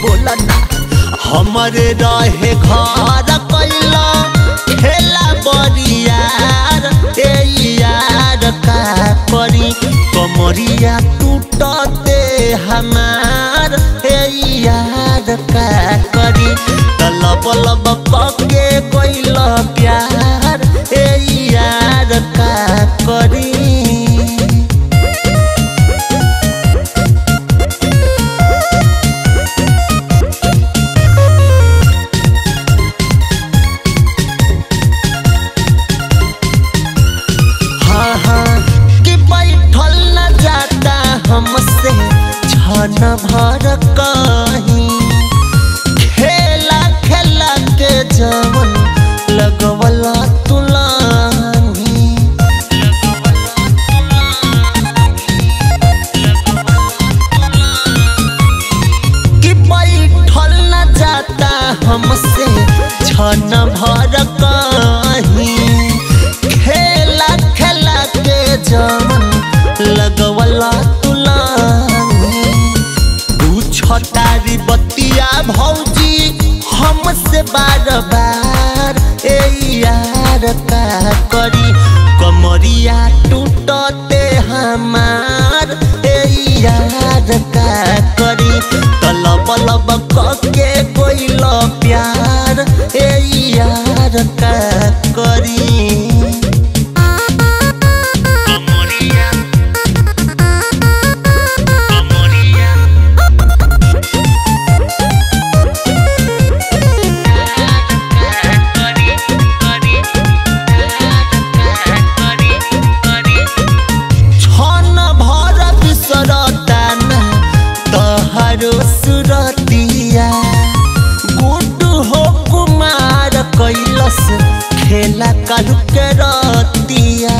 बोला ना हमरे रहे घर कैला खेला बरियार ए यार का करी कमरिया टूटते हमार ए यार का करी तलब लब पके कैल प्यार ए यार का करी हाँ हाँ कि बैठल न जाता हमसे छन भर कहीं खेला खेला के जवन लगवला तुलानी कि बैठल न जाता हमसे छन भर कहीं खेला खेला के जमन लगवला तुलानी पूछतारी बतिया भौजी हमसे बार बार ए यार का करी कमरिया टूटते हमार ए यार का करी तलब लब कके कोइल प्यार ए यार का करी छन भर बिसरताना तहरो सुरतिया गुड्डू हो कुमार कैलस खेला कालू के रतिया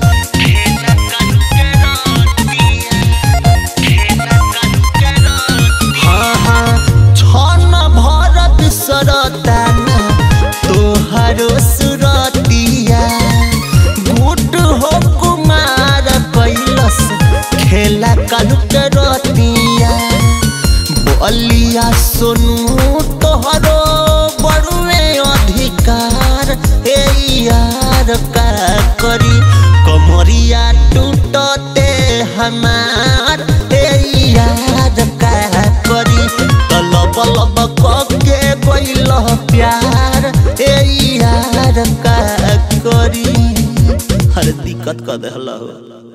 हाँ हाँ छन भर बिसरताना तोहरो सुरतिया गुट हो कुमार कैलस खेला कालू के रतिया बलिया सोनू तोहरो बड़ुए अधिकार ए यार का करी कमरिया टूटते हमार ए यार का करी तलब लब कके गइल प्यार ए यार का करी हर दिक्कत कर देहला हो